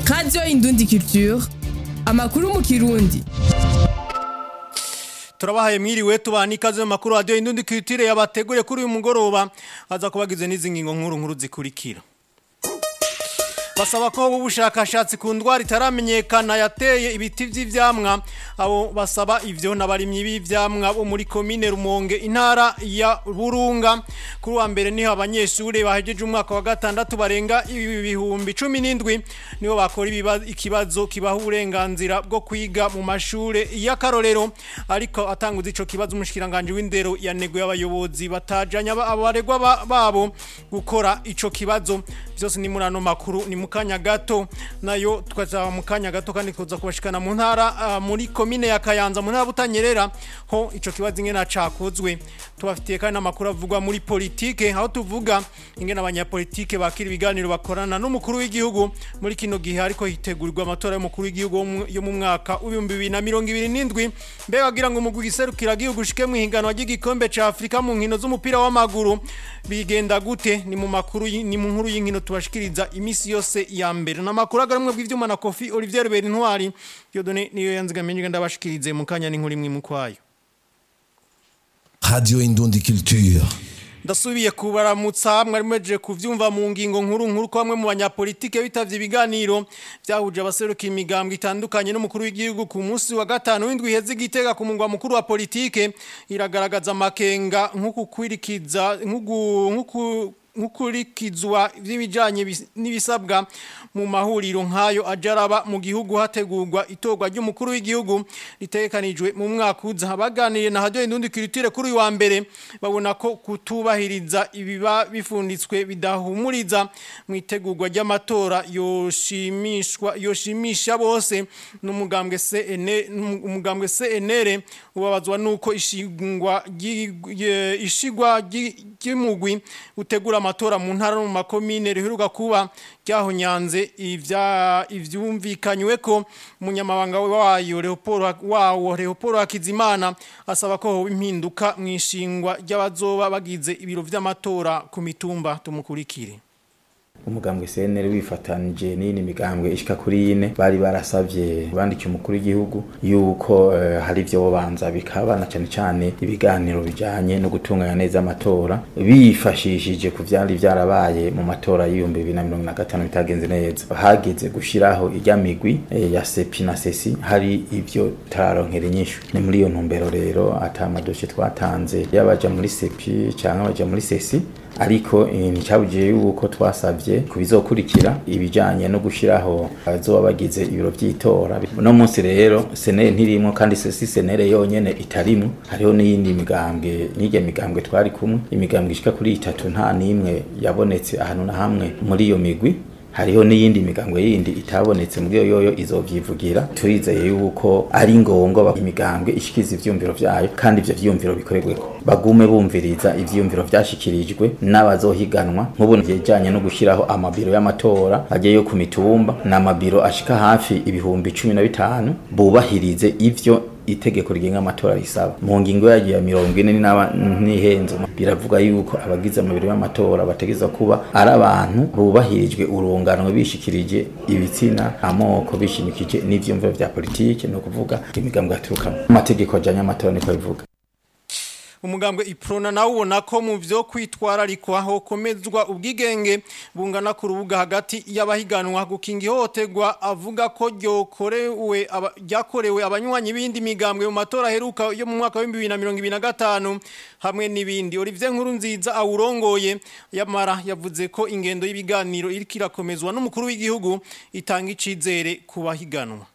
radiyo indundi culture amakuru mu kirundi turabahaye mwiriwe tubana ikaze mu makuru radiyo indundi culture yabateguriye kuri uyu mugoroba aza kubagize n'izi ngingo nkuru nkuru zikurikira basaba ko ubushakashatsi ku ndwara itaramenyekana yateye ibiti by'ivyamwa abo basaba ivyo n'abarimyi b'ivyamwa bo muri komine Rumonge intara ya Burunga kuri wa mbere niho abanyeshure bahejeje umwaka wa gatandatu barenga ibihumbi 17 nibo bakora ikibazo kibaha uburenganzira bwo kwiga mu mashure y'akarorero ariko atanguza ico kibazo umushikiranganje w'indero yaneguye abayobozi batajanya abaregwa babo gukora ico kibazo byose ni murano makuru ni mukanya gato nayo tukazaba mukanya gato kandi kuza kubashikana mu ntara uh, muri komine ya Kayanza mu ntara butanyerera ho ico kibazo ingena cakozwe tubafitiye kandi amakuru avugwa muri politike aho tuvuga ingena abanyapolitike bakira ibiganiro bakorana n'umukuru w'igihugu muri kino gihe ariko hitegurirwa amatora y'umukuru w'igihugu yo mu mwaka w'ibihumbi bibiri na mirongo ibiri n'indwi mbega wagira ngo umugwi giserukira gihugu ushike mu higanwa ry'igikombe ca Afrika mu nkino z'umupira w'amaguru bigenda gute ni mu makuru ni mu nkuru y'inkino tubashikiriza imisi yose ya mbere na makuru agarimwe bw'ivyuma na Kofi Olivier Berintwari Dieudonné niyo yanzigamenye ndabashikirize mu kanya n'inkuru imwe mu kwayo Radio Indundi Culture ndasubiye kubaramutsa mwari mwejeje kuvyumva mu ngingo nkuru nkuru ko bamwe mu banyapolitike bitavye ibiganiro byahuje abaseruka imigambwe itandukanye n'umukuru w'igihugu ku munsi wa gatanu w'indwi iheze igitega ku mungwa mukuru wa politike iragaragaza amakenga nk'uku kwirikiza nk'uku nkukurikizwa vy'ibijanye n'ibisabwa mu mahuriro nkayo ajaraba mu gihugu hategurwa itorwa ry'umukuru w'igihugu ritegekanijwe mu mwaka uza baganiriye na radio indundi culture kuri wa mbere babona ko kutubahiriza ibiba bifunditswe bidahumuriza mu itegurwa ry'amatora yoshimishwa yoshimisha bose n'umugambwe CN umugambwe CNR ubabazwa nuko ishingwa ishigwa ry'imugwi utegura amatora mu ntara no mu makomine riheruka kuba ryahonyanze ivya ivyumvikanywe ko umunyamabanga wayo Leopold wawo Leopold Hakizimana asaba ko hoba impinduka mwishingwa ry'abazoba bagize ibiro vy'amatora ku mitumba tumukurikire umugambwe CNL wifatanije n'ini migambwe ishika kuri ine bari barasavye bandikiye umukuru w'igihugu yuko uh, hari ivyo bobanza bikabana cyane cyane ibiganiro bijanye no gutunganya neza amatora bifashishije ku vyari vyarabaye mu matora y'ibihumbi bibiri na mirongo na gatanu bitagenze neza hageze gushiraho irya migwi eh, ya sepi na sesi hari ivyo tararonkera inyishu ni muri iyo ntumbero rero ata amadoshe twatanze yabaja muri sepi canke abaja muri sesi ariko nticabugiye yuko twasabye kubizokurikira ibijanye no gushiraho abazoba bagize ibiro vy'itora no munsi rero senere ntirimo kandi si senere yonyene itarimo hariho n'iyindi migambwe n'irya migambwe twari kumwe imigambwe ishika kuri itatu nta n'imwe yabonetse ahantu na hamwe muri iyo migwi hariho n'iyindi migambwe yindi itabonetse muri yoyo izovyivugira turizeye yuko ari ngombwa imigambwe ishikiza ivyumviro vyayo kandi ivyo vyumviro bikorerweko bagume bumviriza ivyumviro vyashikirijwe n'abazohiganwa nk'ubu vyejanye no gushiraho amabiro y'amatora agiyeyo ku mitumba n'amabiro ashika hafi ibihumbi cumi na bitanu bubahirize ivyo itegeko rigenga amatora risaba mu ngingo yagiye ya mirongo ine n'ihenzo biravuga yuko abagize amabiro y'amatora bategeza kuba ari abantu bubahirijwe urungano bishikirije ibitsina amoko bishimikije n'ivyumviro vya politike no kuvuga imigambwe yaturukamo amategeko ajanye amatora niko bivuga umugambwe iprona nawe ubona ko mu byo kwitwararikwa hokomezwa ubwigenge bungana ku rubuga hagati y'abahiganwa gukinga ihohoterwa avuga ko ryokorewe ryakorewe abanywanyi b'indi migambwe mu matora aheruka yo mu mwaka wa 2025 hamwe n'ibindi Olivier Nkuru nziza awurongoye yamara yavuze ko ingendo y'ibiganiro iriko irakomezwa n'umukuru w'igihugu itanga icizere ku bahiganwa